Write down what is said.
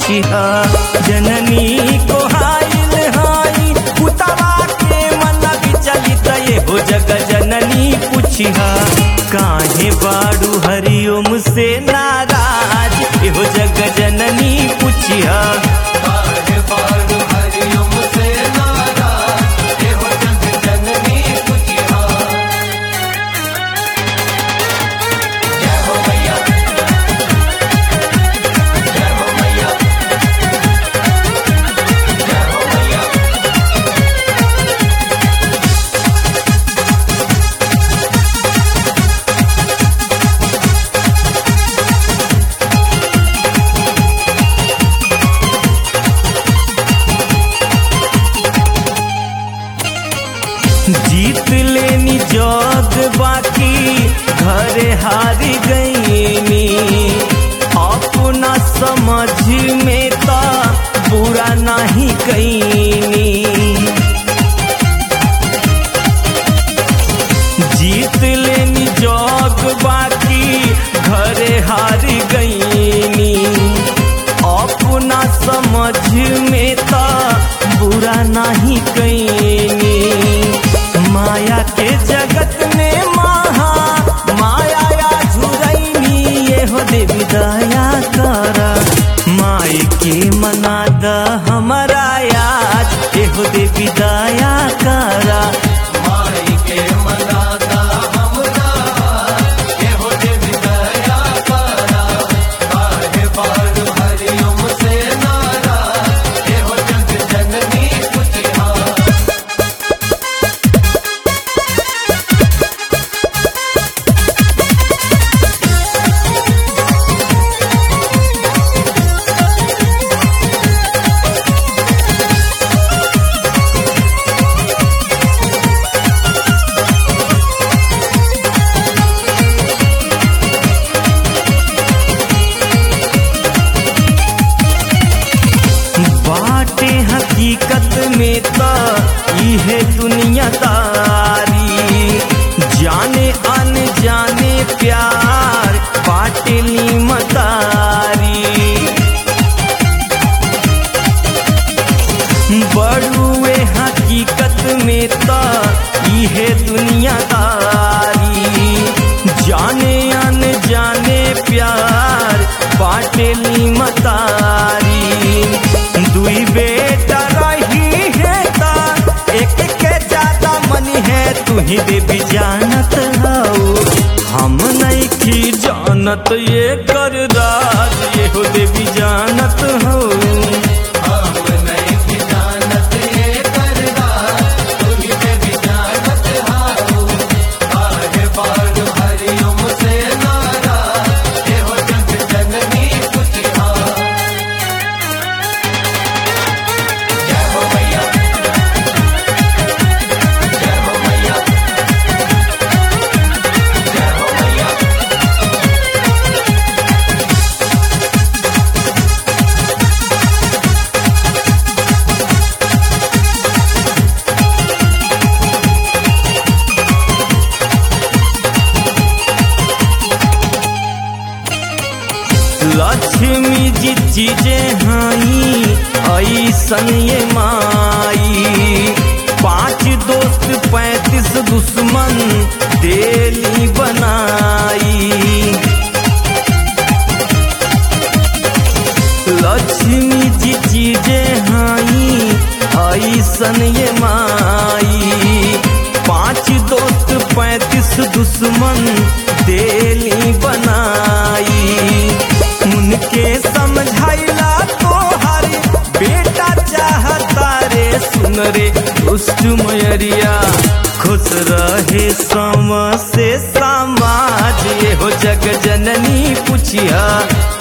पूछिया जननी को हाइल हाई पुतवा के मन विचलित ये हो जग जननी पूछिया काहे बाड़ू हरिओम से नाराज ये हो जग जननी पूछिया काहे बारू हरिओम से नाराज एहो जग जननी पूछिया जय हो मैया जय हो मैया जय हो मैया जीत लेनी जग बाकी घरे हारी गईनी अपना समझ में ता बुरा नहीं कईनी जीत लेनी जग बाकी घरे हारी गईनी अपना समझ में ता बुरा नहीं कईनी माया के जगत में महा माया या झुरैनी ये हो देवी दया करा माई के मना द हमारा याद ये हो देवी दया करा माई के मनाता हमरा एहो देवी दया करा काहे बारू हरिओम से नाराज एहो जग जननी पूछिया बाटे हकीकत में त इहे दुनियादारी जाने अन जाने प्यार बाटे मतारी बड़ुए हकीकत में त इहे दुनियादारी जाने अन जाने प्यार बाटे मतारी दुई बेटा रही है ता एक के ज्यादा मन है तू ही देवी जानत हो हम नहीं की जानत ये कर राज ये हो देवी जानत हो हम नहीं की जानत ये करदा तुही देवी जानत हाऊ काहे बारू हरिओम से नाराज एहो जग जननी पूछिया जय हो मैया जय हो मैया जय हो मैया लक्ष्मी जी चीजें हाई ऐसन ये माई पांच दोस्त पैंतीस दुश्मन देली बनाई लक्ष्मी जी चीजें हाई ऐसन ये माई पांच दोस्त पैंतीस दुश्मन देली बनाई उनके समझाइला तो हर बेटा चाहता रे सुन रे दुष्ट मयरिया खुश रहे सम से समाज ये हो जग जननी पूछिया